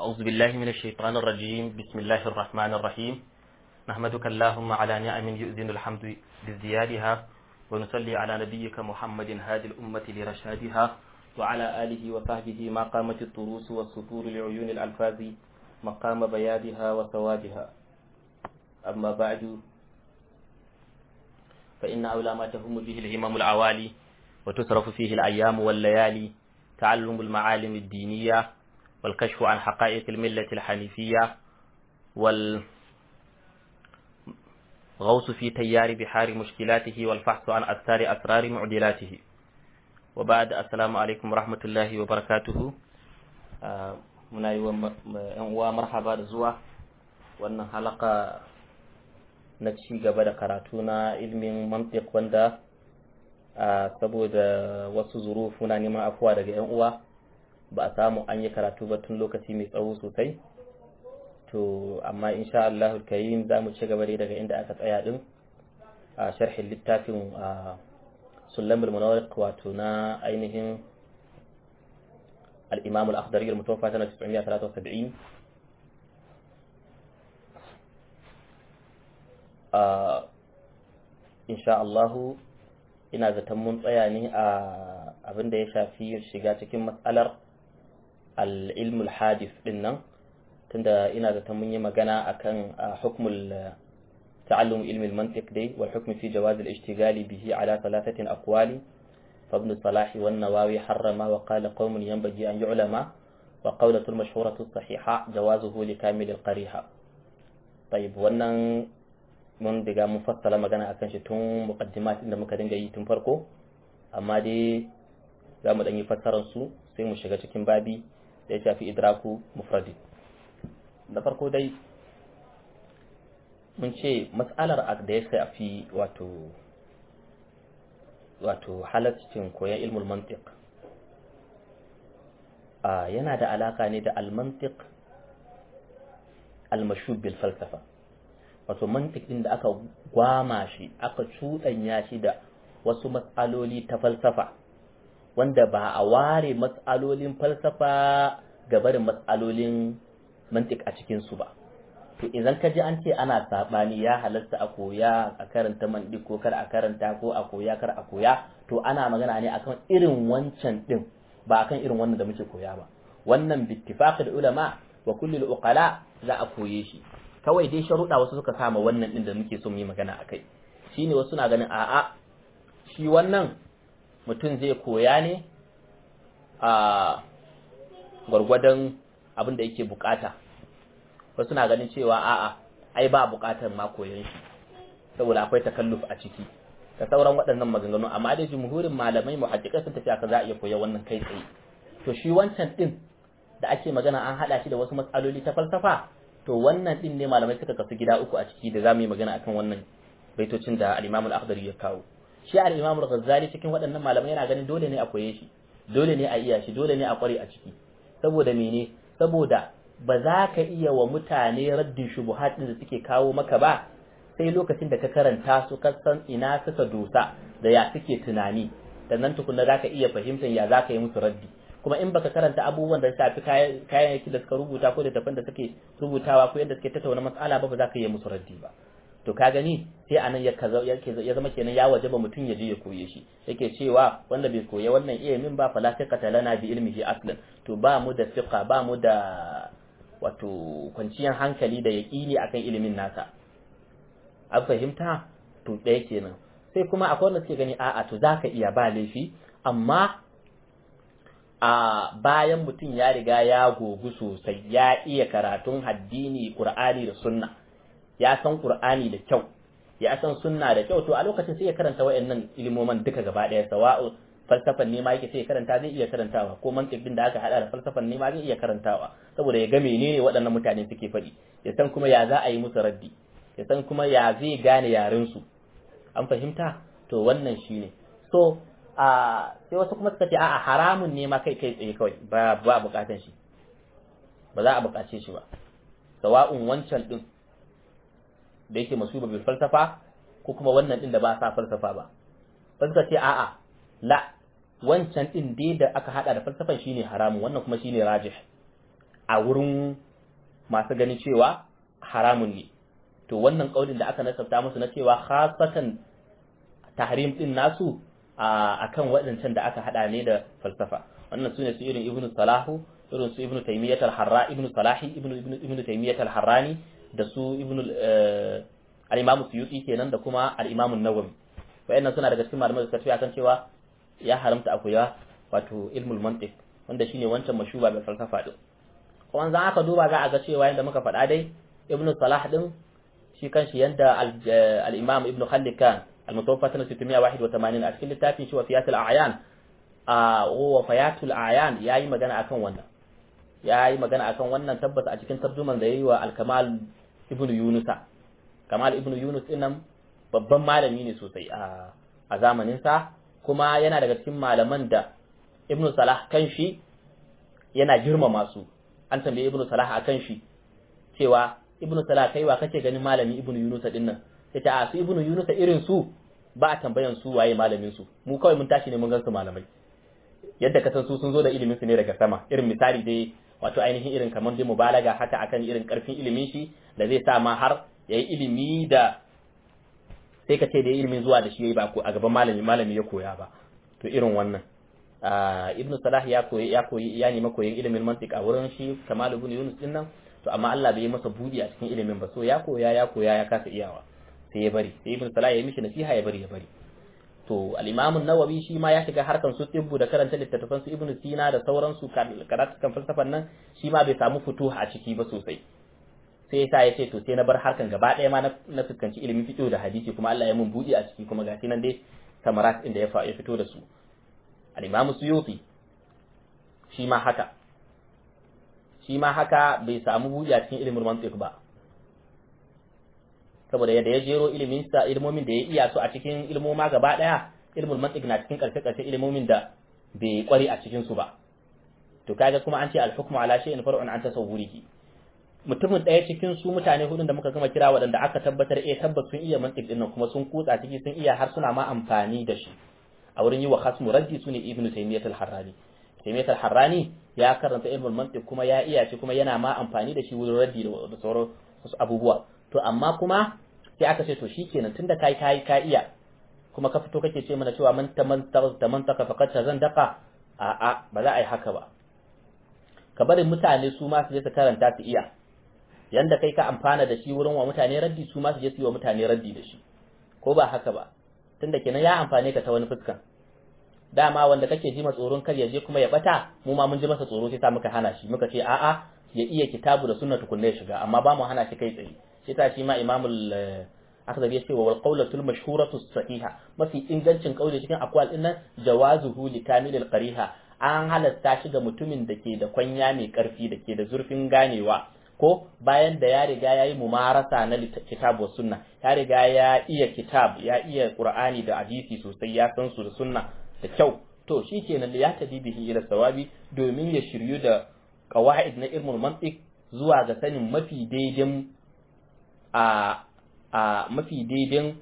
أعوذ بالله من الشيطان الرجيم بسم الله الرحمن الرحيم نحمدك اللهم على نعم يؤذن الحمد بزيادها ونصلي على نبيك محمد هادي الأمة لرشادها وعلى آله وصحبه ما قامت الطروس والسطور لعيون الألفاظ مقام بيادها وسوادها أما بعد فإن أولى ما تهم به الهمم العوالي وتصرف فيه الأيام والليالي تعلم المعالم الدينية والكشف عن حقائق الملة الحنيفية والغوص في تيار بحار مشكلاته والفحص عن أثار أسرار معدلاته وبعد السلام عليكم ورحمة الله وبركاته muna yi wa ‘yan uwa marhaba da zuwa wannan halaka na ci gaba da karatu na ilmin mantiq wanda saboda wasu zurufu na neman afuwa daga ‘yan uwa ba a samu an yi karatu ba tun lokaci mai tsawo sosai to amma insha Allah karim za mu ci gaba dai daga inda aka tsaya din a sharhin littafin sulamul munawwar wato na ainihin al-imam al-akhdari al-mutawaffa sana 973 insha Allah ina zaton mun tsaya ne a abin da ya shafi shiga cikin matsalar al'ilmul hadis din nan tunda ina da ta mun yi magana akan hukmul ta'allum ilmi al-mantiq dai wal hukm fi jawaz al-ishtigali bihi ala thalathatin aqwali fa ibn salah wa an-nawawi harrama wa qala qaumun yanbaghi an yu'lama wa qawlatu al-mashhuratu as-sahiha jawazuhu li kamil al-qariha طيب wannan mun diga mun fassala magana akan shi tun muqaddimat da muka dinga yi tun farko amma dai za mu ɗan yi fassarar su sai mu shiga cikin babi da ya shafi idraku mufradi da farko dai mun ce matsalar da ya shafi wato wato halaccin koyon ilmul mantiq yana da alaka ne da almantiq almashub bil falsafa wato mantiq din da aka gwama shi aka cuɗanya shi da wasu matsaloli ta falsafa wanda ba a ware matsalolin falsafa ga barin matsalolin mantik a cikinsu ba to idan ka ji an ce ana saɓani ya halatta a koya a karanta mantik ko kar a karanta ko a koya kar a koya to ana magana ne akan irin wancan din ba akan irin wannan da muke koya ba wannan bittifaqil ulama wa kulli uqala za a koye shi kawai dai sharuɗa wasu suka sama wannan din da muke so mu yi magana akai shine wasu na ganin a'a shi wannan mutum zai koya ne a gwargwadon abin da yake bukata wasu na ganin cewa a'a ai ba bukatar ma koyon shi saboda akwai takalluf a ciki da sauran waɗannan maganganu amma dai jumhurin malamai muhaddiqai sun tafi aka za a iya koya wannan kai tsaye to shi wancan din da ake magana an hada shi da wasu matsaloli ta falsafa to wannan din ne malamai suka kasu gida uku a ciki da za mu yi magana akan wannan baitocin da al-Imam al-Akhdari ya kawo shi al-Imam al-Ghazali cikin waɗannan malamai yana ganin dole ne a koye shi dole ne a iya shi dole ne a kware a ciki saboda mene saboda ba za ka iya wa mutane raddin shubuhat din da suke kawo maka ba sai lokacin da ka karanta su ka san ina suka dosa da ya suke tunani sannan tukunna za ka iya fahimtar ya za ka yi musu raddi kuma in baka karanta abubuwan da shafi kayayyaki da suka rubuta ko da tafan da suke rubutawa ko yadda suke tattauna matsala ba ba za ka yi musu raddi ba to ka gani sai anan ya zama kenan ya wajaba mutum ya je ya koye shi yake cewa wanda bai koya wannan ilimin ba fala fiqata lana bi ilmihi aslan to ba mu da fiqa ba mu da wato kwanciyar hankali da yaqini akan ilimin nasa an fahimta to ɗaya kenan sai kuma akwai wanda suke gani a'a to zaka iya ba laifi amma a bayan mutum ya riga ya gogu sosai ya iya karatun addini qur'ani da sunna ya san Qur'ani da kyau ya san sunna da kyau to a lokacin sai ya karanta wayannan ilimoman duka gaba daya sawa'u falsafan ne ma yake sai ya karanta zai iya karantawa ko mantiq din da aka hada da falsafan ne ma zai iya karantawa saboda ya ga menene waɗannan mutane suke faɗi ya san kuma ya za a yi musu raddi ya san kuma ya zai gane yaren su an fahimta to wannan shine so a sai wasu kuma suka ce a'a haramun ne ma kai kai tsaye kawai ba ba bukatan shi ba za a bukace shi ba sawa'un wancan din da yake masuba bil falsafa ko kuma wannan din da ba sa falsafa ba ba suka ce a'a la wancan din dai da aka hada da falsafan shine haramun wannan kuma shine rajih a wurin masu ganin cewa haramun ne to wannan kaulin da aka nasabta musu na cewa khasatan tahrim din nasu akan waɗancan da aka hada ne da falsafa wannan sune su irin ibnu salahu irin su ibnu taymiyyah al-harra ibnu salahi ibnu ibnu ibnu taymiyyah al-harrani da su ibnu al-imam suyuti kenan da kuma al-imam an-nawawi wayannan suna daga cikin malamai da suka tafi akan cewa ya haramta akuya wato ilmul mantiq wanda shine wancan mashuba bai falsafa din kuma za aka duba za a ga cewa yanda muka faɗa dai ibnu salah din shi kanshi yanda al-imam ibnu khallikan al-mutawaffa sana 681 a cikin littafin shi wafiyatul a'yan a wafayatul a'yan yayi magana akan wannan yayi magana akan wannan tabbata a cikin tarjuman da yayi wa al-kamal ibnu yunusa kamal ibnu yunus din nan babban malami ne sosai a a zamanin sa kuma yana daga cikin malaman da ibnu salah kanshi yana girmama su an tambaye ibnu salah akan shi cewa ibnu salah kai wa kake ganin malami ibnu yunus din nan sai ta su ibnu yunus irin su ba a tambayan su waye malamin su mu kawai mun tashi ne mun gansu malamai yadda ka san su sun zo da ilimin su ne daga sama irin misali dai wato ainihin irin kamar dai mubalaga haka akan irin karfin ilimin shi da zai sa ma har yayi ilimi da sai ka ce da ilimin zuwa da shi yayi ba ko a gaban malami malami ya koya ba to irin wannan ibnu salah ya koyi ya koyi ya nemi koyon ilimin mantiq a wurin shi kamal ibn yunus din nan to amma Allah bai yi masa budi a cikin ilimin ba so ya koya ya koya ya kasa iyawa sai ya bari sai ibn salah ya yi mishi nasiha ya bari ya bari to al-imam an-nawawi shi ma ya shiga harkan su tibbu da karanta littattafan su ibn sina da sauran su karatu kan falsafan nan shi ma bai samu futuha a ciki ba sosai sai yasa ya ce to sai na bar harkan gaba ɗaya ma na fuskanci ilimin fiqh da hadisi kuma Allah ya mun budi a ciki kuma gashi nan dai samarat inda ya ya fito da su al-imam suyuti shi ma haka shi ma haka bai samu budi a cikin ilimin mantiq ba saboda yadda ya jero ilimin sa ilmomin da ya iya su a cikin ilmoma gaba daya ilmul mantiq na cikin karshe karshe ilmomin da bai kware a cikin su ba to kaga kuma an ce al hukmu ala shay'in far'un an tasawwurihi mutumin daya cikin su mutane hudun da muka gama kira waɗanda aka tabbatar eh tabbas sun iya mantiq din nan kuma sun kutsa ciki sun iya har suna ma amfani da shi a wurin yi wa khasmu raddi sune ibnu taymiyyah al-harrani taymiyyah al-harrani ya karanta ilmul mantiq kuma ya iya shi kuma yana ma amfani da shi wurin raddi da sauran wasu abubuwa to amma kuma sai aka ce to shikenan tunda kai kai ka iya kuma ka fito kake ce mana cewa man tamantaka tamantaka faqad tazandaka a a ba za a yi haka ba ka bari mutane su ma su je su karanta su iya yanda kai ka amfana da shi wurin wa mutane raddi su ma su je su yi wa mutane raddi da shi ko ba haka ba tunda kenan ya amfane ka ta wani fuskan dama wanda kake ji tsoron kar ya je kuma ya bata mu ma mun ji masa tsoro sai sa muka hana shi muka ce a'a ya iya kitabu da sunna tukunna ya shiga amma ba mu hana shi kai tsaye shi ta shi ma imamul akhdabi yace wa qawlatul mashhuratu sahiha mafi ingancin kauli cikin akwal din nan jawazuhu li kamilil qariha an halasta shi ga mutumin da ke da kwanya mai karfi da ke da zurfin ganewa ko bayan da ya riga ya yi mumarasa na kitabu sunna ya riga ya iya kitab ya iya qur'ani da hadisi sosai ya san su da sunna da kyau to shi kenan da ya tabi bihi ila sawabi domin ya shiryu da qawaid na ilmul mantiq zuwa ga sanin mafi daidin a a mafi daidin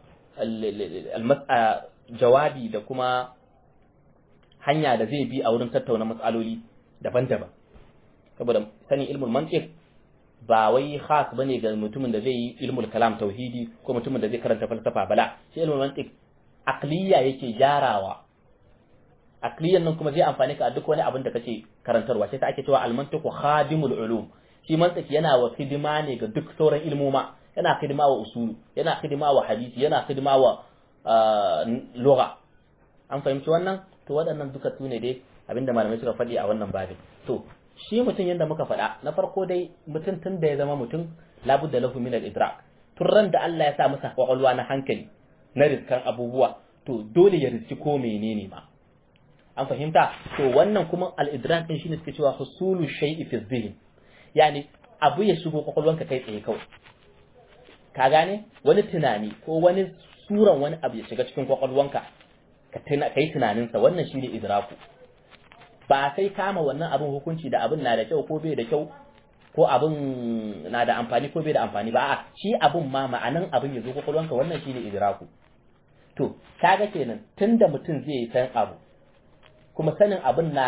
jawabi da kuma hanya da zai bi a wurin tattauna matsaloli daban-daban saboda sanin ilmul mantiq ba wai khas bane ga mutumin da zai yi ilmul kalam tauhidi ko mutumin da zai karanta falsafa bala shi ilmul mantiq aqliya yake gyarawa aqliyan nan kuma zai amfani ka a duk wani abin da kake karantarwa sai ta ake cewa al mantiqu khadimul ulum shi mantiq yana wa hidima ne ga duk sauran ilmoma yana hidima wa usulu yana hidima wa hadisi yana hidima wa lugha an fahimci wannan to waɗannan duka su ne dai abinda malamai suka faɗi a wannan babin to shi mutum yadda muka faɗa na farko dai mutum tun da ya zama mutum labudda lahu min al-idrak tun ran da Allah ya sa masa kwakwalwa na hankali na riskan abubuwa to dole ya riski ko menene ma an fahimta to wannan kuma al-idrak din shine suke cewa husulu shay'i fi dhihn yani abu ya shigo kwakwalwanka kai tsaye kawai ka gane wani tunani ko wani suran wani abu ya shiga cikin kwakwalwanka ka kai tunaninsa wannan shine idraku ba sai kama wannan abin hukunci da abin na da kyau ko bai da kyau ko abin na da amfani ko bai da amfani ba a shi abin ma ma'anan abin ya zo kwakwalwanka wannan shine idraku to kaga kenan tunda mutum zai san abu kuma sanin abin na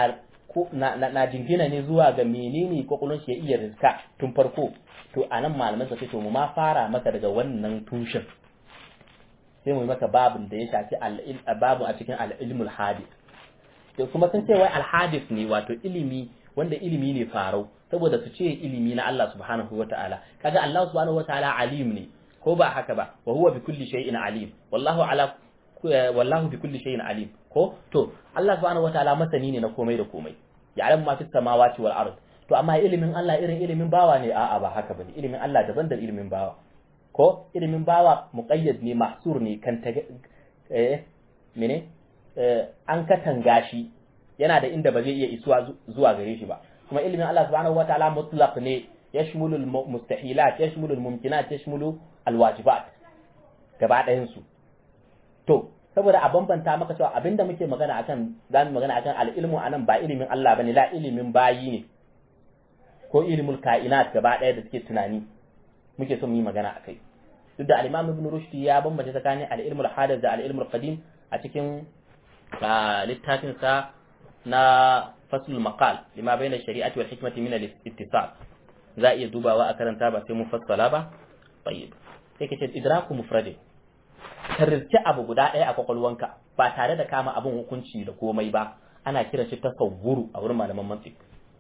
ko na, na, na jingina ne zuwa ga menene kwakwalwar shi ya iya rizka tun farko to anan malaman sa to mu ma fara maka daga wannan tushen sai mu maka babin da ya shafi babu a cikin al-ilmul hadith to kuma sun ce wai al-hadith ne wato ilimi wanda ilimi ne farau saboda su ce ilimi na Allah subhanahu wata'ala kaga Allah subhanahu wata'ala alim ne ko ba haka ba wa huwa bi kulli shay'in alim wallahu ala wallahu bi kulli shay'in alim ko to Allah subhanahu wataala masani ne na komai da komai ya alam ma fi samawati wal ard to amma ilimin Allah irin ilimin bawa ne a'a ba haka bane ilimin Allah daban da ilimin bawa ko ilimin bawa muqayyad ne mahsur ne kan ta eh mene eh an katanga shi yana da inda ba zai iya isuwa zuwa gare shi ba kuma ilimin Allah subhanahu wataala mutlaq ne yashmulu al mustahilat yashmulu al mumkinat yashmulu al wajibat gaba ɗayan su to saboda a bambanta maka cewa abinda muke magana akan zamu magana akan al-ilmu anan ba ilimin Allah bane la ilimin bayi ne ko ilimul kainat gaba ɗaya da suke tunani muke son mu yi magana akai duk da al-Imam Ibn Rushd ya bambanta tsakanin al-ilmul hadith da al-ilmul qadim a cikin littafin sa na faslul maqal lima bayna shari'ati wal hikmati min al-ittisal za a iya dubawa a karanta ba sai mun fassala ba tayyib sai kace idraku mufradin ka rizki abu guda ɗaya a kwakwalwanka ba tare da kama abin hukunci da komai ba ana kiran shi tasawwuru a wurin malaman mantiq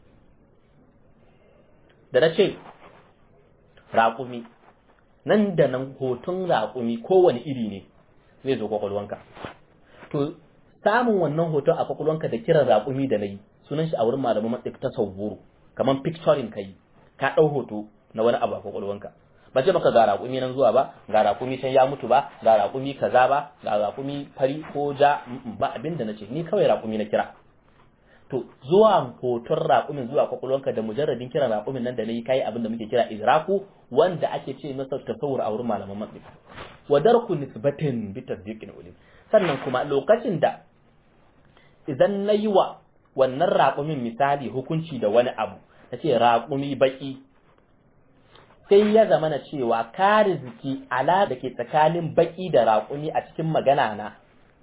da na ce raƙumi nan da nan hoton raƙumi kowane iri ne zai zo kwakwalwanka to samun wannan hoton a kwakwalwanka da kiran raƙumi da na yi sunan shi a wurin malaman mantiq tasawwuru kamar picturing ka yi ka ɗau hoto na wani abu a kwakwalwanka ba ce maka ga raƙumi nan zuwa ba ga raƙumi can ya mutu ba ga raƙumi kaza ba ga raƙumi fari ko ja ba abin da nace ni kawai raƙumi na kira to zuwa hoton raƙumin zuwa kwakwalwanka da mujarradin kiran raƙumin nan da nayi kai abin da muke kira idraku wanda ake ce masa tasawur a wurin malaman mantiq wa darku nisbatin bi tasdiqin ulim sannan kuma lokacin da idan nayi wa wannan raƙumin misali hukunci da wani abu nace raƙumi baki sai ya zama na cewa ka riziki ala da ke tsakanin baki da raƙumi a cikin magana na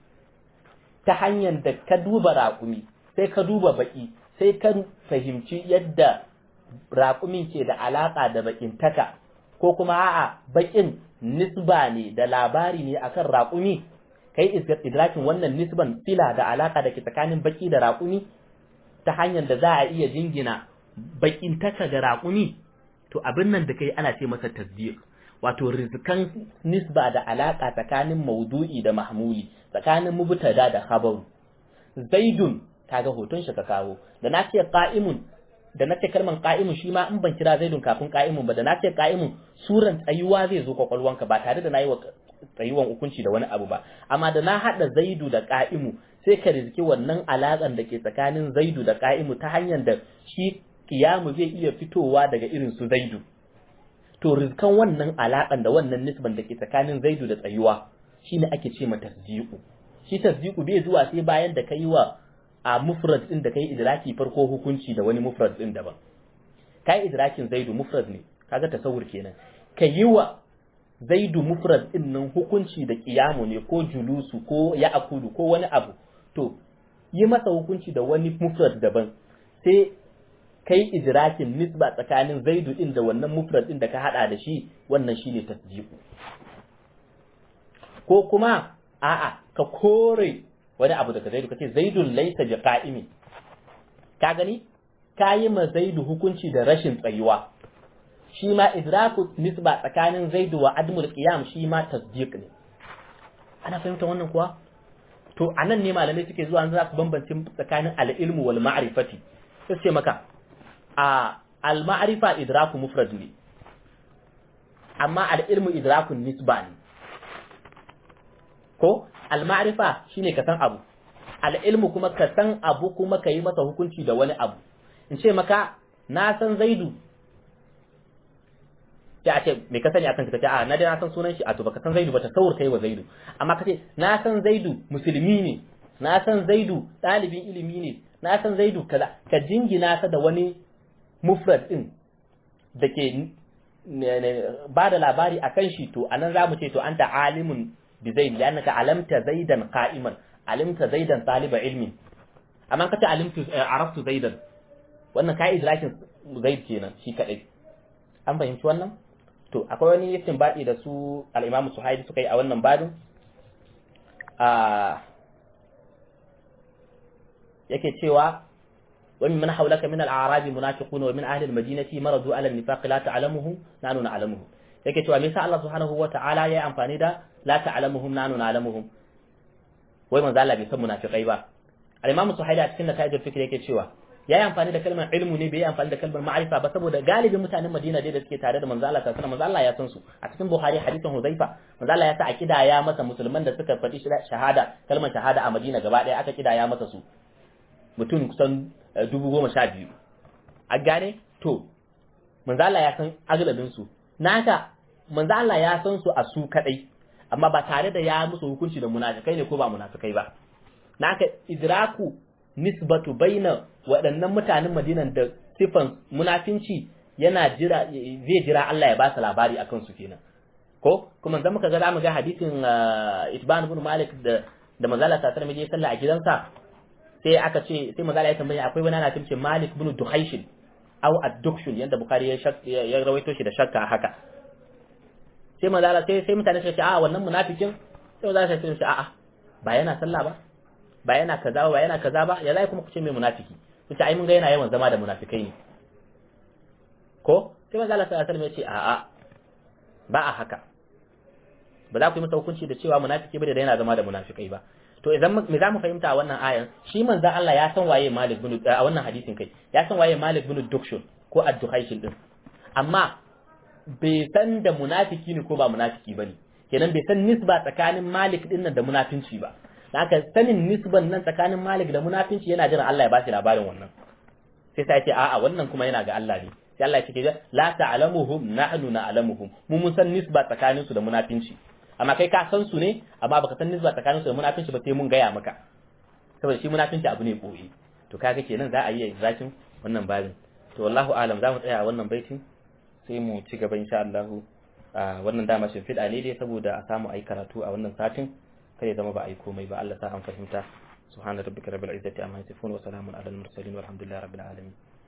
ta hanyar da ka duba raƙumi sai ka duba baki sai ka fahimci yadda raƙumin ke da alaƙa da bakin taka ko kuma a'a bakin nisba ne da labari ne akan raƙumi kai idrakin wannan nisban fila da alaƙa da ke tsakanin baki da raƙumi ta hanyar da za a iya jingina bakin taka ga raƙumi to abin nan da kai ana ce masa tasdiq wato rizkan nisba da alaka tsakanin maudu'i da mahmuli tsakanin mubtada da khabaru zaidun kaga hoton shi ka kawo da na ce qa'imun da na ce kalman qa'imun shi ma in ban kira zaidun kafin qa'imun ba da na ce qa'imun suran tsayuwa zai zo kwakwalwanka ba tare da nayi wa tsayuwan hukunci da wani abu ba amma da na hada zaidu da qa'imu sai ka rizki wannan alakan da ke tsakanin zaidu da qa'imu ta hanyar da shi kiyamu zai iya fitowa daga irin su zaidu to rizkan wannan alaƙan da wannan nisban da ke tsakanin zaidu da tsayuwa shine ake ce mata tasdiqu shi tasdiqu bai zuwa sai bayan da kai wa a mufrad din da kai idraki farko hukunci da wani mufrad din daban kai idrakin zaidu mufrad ne kaga tasawur kenan kai wa zaidu mufrad din nan hukunci da kiyamu ne ko julusu ko ya'kulu ko wani abu to yi masa hukunci da wani mufrad daban sai kai idrakin nisba tsakanin zaidu din da wannan mufrad din da ka hada da shi wannan shine tasdiqu ko kuma a'a ka kore wani abu daga zaidu kace zaidun laysa biqa'imi ka gani kayi ma zaidu hukunci da rashin tsayuwa shi ma idraku nisba tsakanin zaidu wa admul qiyam shi ma tasdiq ne ana fahimta wannan kuwa to anan ne malamai suke zuwa za ku bambance tsakanin al-ilmu wal ma'rifati sai ce maka a al-ma'rifa idraku mufrad ne amma al-ilmu idraku nisba ne ko al-ma'rifa shine ka san abu al-ilmu kuma ka san abu kuma ka yi masa hukunci da wani abu in ce maka na san zaidu sai a ce me ka sani akan ka ce a na dai na san sunan shi a to baka san zaidu ba ta saur kai wa zaidu amma ka ce na san zaidu musulmi ne na san zaidu ɗalibin ilimi ne na san zaidu kaza ka jingina ta da wani mufrad din da ke ba da labari akan shi to anan za mu ce to anta alimun bi zaid li'annaka alamta zaidan qa'iman alimta zaidan taliba ilmi amma kace alimtu araftu zaidan wannan kai idrakin zaid kenan shi kadai an fahimci wannan to akwai wani yakin baɗi da su al-Imam Suhaili suka yi a wannan babin a yake cewa wa min man hawlaka min al-a'rab munafiqun wa min ahli al-madinati maradu ala an-nifaq la ta'lamuhum nahnu na'lamuhum yake cewa me yasa Allah subhanahu wa ta'ala ya amfani da la ta'lamuhum nahnu na'lamuhum wai manzo Allah bai san munafiqai ba al-Imam Suhaili a cikin nata'ijul fikr yake cewa ya yi amfani da kalmar ilmu ne bai yi amfani da kalmar ma'arifa ba saboda galibin mutanen Madina dai da suke tare da manzo Allah sallallahu alaihi manzo Allah ya san su a cikin Buhari hadisin Huzaifa manzo Allah ya sa a kidaya masa musulman da suka faɗi shahada kalmar shahada a Madina gaba ɗaya aka kidaya masa su mutum kusan dubu goma sha biyu a gane to manzo Allah ya san agalabin su naka manzo Allah ya san su a su kadai amma ba tare da ya musu hukunci da munafikai ne ko ba munafikai ba naka idraku nisbatu baina waɗannan mutanen Madinan da sifan munafinci yana jira zai jira Allah ya ba su labari akan su kenan ko kuma zan muka ga zamu ga hadisin Itban ibn Malik da da manzala ta tarmi je sallah a gidansa sai aka ce sai manzala ya tambaya akwai wani ana timce Malik ibn Duhayshin aw ad-Dukhshun yanda Bukhari ya ya rawaito shi da shakka haka sai manzala sai sai mutane suka ce a wannan munafikin sai manzala sai ce a'a ba yana sallah ba ba yana kaza ba yana kaza ba ya zai kuma ku ce mai munafiki kuce ai mun ga yana yawan zama da munafikai ne ko sai manzo Allah sallallahu alaihi wasallam ya ce a'a ba a haka ba za ku yi masa hukunci da cewa munafiki ba da yana zama da munafikai ba to idan me za mu fahimta a wannan ayan shi manzo Allah ya san waye Malik bin a wannan hadisin kai ya san waye Malik bin Dukshun ko ad-Duhayshin din amma bai san da munafiki ne ko ba munafiki bane kenan bai san nisba tsakanin Malik din nan da munafinci ba haka sanin nisban nan tsakanin Malik da munafinci yana jiran Allah ya ba shi labarin wannan sai sai ce a'a wannan kuma yana ga Allah ne sai Allah ya ce la ta'lamuhum nahnu na'lamuhum mu mun san nisba tsakanin su da munafinci amma kai ka san su ne amma baka san nisba tsakanin su da munafinci ba sai mun gaya maka saboda shi munafinci abu ne koyi to kaga kenan za a yi zakin wannan babin to wallahu alam za mu tsaya a wannan baitin sai mu ci gaba insha Allah wannan dama shimfiɗa ne dai saboda a samu ayi karatu a wannan satin kai zama ba a yi komai ba Allah ta an fahimta subhana rabbika rabbil izzati amma yasifun wa salamun alal mursalin walhamdulillahi rabbil alamin